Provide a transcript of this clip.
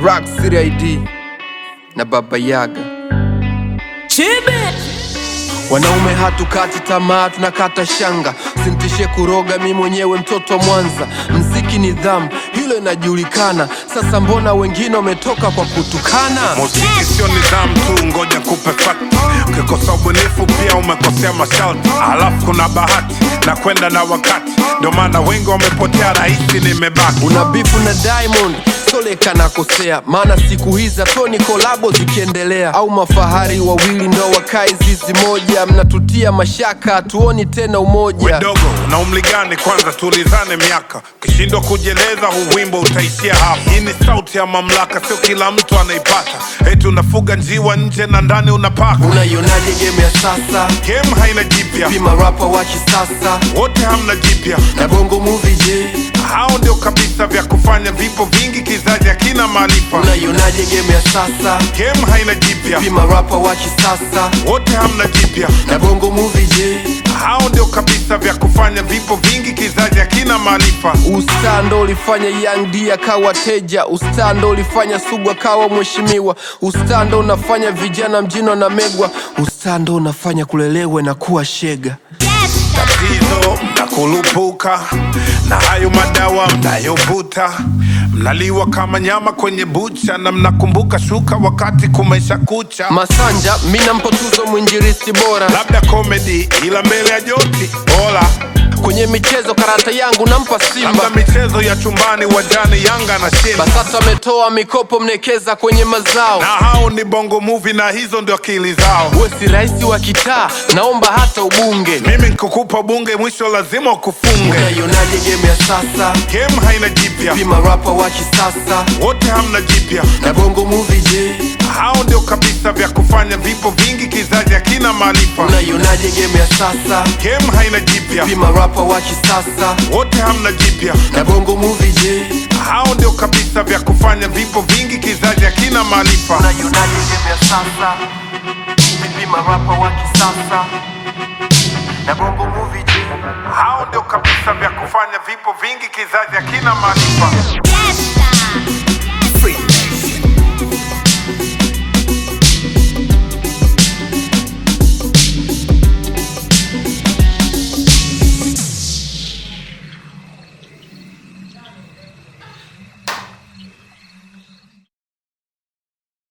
Rock City ID na Baba Yaga. Wanaume hatukati tamaa, tunakata shanga. Sintishe kuroga, mi mwenyewe mtoto wa Mwanza. Mziki nidhamu, hilo inajulikana. Sasa mbona wengine wametoka kwa kutukana? Muziki sio nidhamu tu, ngoja kupe fact. Ukikosa ubunifu pia umekosea masharti, alafu kuna bahati na kwenda na wakati, ndio maana wengi wamepotea, rahisi nimebaki. Una bifu na Diamond Soleka nakosea, maana siku hizi toni kolabo zikiendelea, au mafahari wawili ndo wakae zizi moja, mnatutia mashaka, hatuoni tena umoja. Wedogo una umri gani? Kwanza tulizane miaka, ukishindwa kujieleza huu wimbo utaishia hapa. Hii ni sauti ya mamlaka, sio kila mtu anaipata. Eti unafuga njiwa nje na ndani unapaka. Unaionaje game ya sasa? Game haina jipya, Pima rapa wa kisasa wote hamna jipya. na bongo movie, je, Hao ndio kabisa vya kufanya vipo vingi, kizazi hakina maarifa. unaionaje game ya sasa? Game haina jipya, Pima rapa wa kisasa wote hamna jipya. na bongo movie, je, Hao ndio kabisa vya kufanya vipo vingi, kizazi hakina maarifa. Ustaa ndo ulifanya Young D akawa teja. Ustaa ndo ulifanya Sugu akawa mheshimiwa. Ustaa ndo unafanya vijana mjini wanamegwa. Ustaa ndo unafanya kulelewe na kuwa shega. tatizo mnakurupuka na hayo madawa mnayovuta, mnaliwa kama nyama kwenye bucha, na mnakumbuka shuka wakati kumesha kucha. Masanja mi nampa tuzo mwinjilisti bora Labda komedi, ila mbele ya joti bora. kwenye michezo, karata yangu nampa Labda Simba. michezo ya chumbani, wajani Yanga na Simba, BASATA ametoa mikopo mnekeza kwenye mazao. na hao ni bongo movie, na hizo ndio akili zao. We si rais wa kitaa, naomba hata ubunge. Mimi nikukupa bunge, mwisho lazima ukufunge. Unaionaje game ya sasa? Game haina jipya, Pima rapa wa kisasa wote hamna jipya. na bongo movie, je, Hao ndio kabisa vya kufanya vipo vingi, kizazi hakina maarifa. unaionaje game ya sasa? Game haina jipya, Pima rapa wa kisasa wote hamna jipya. na bongo movie, je, Hao ndio kabisa vya kufanya vipo vingi, kizazi hakina maarifa. unaionaje game ya sasa? Pima rapa wa kisasa na bongo movie, je Hao ndio kabisa vya kufanya vipo vingi, kizazi hakina maarifa.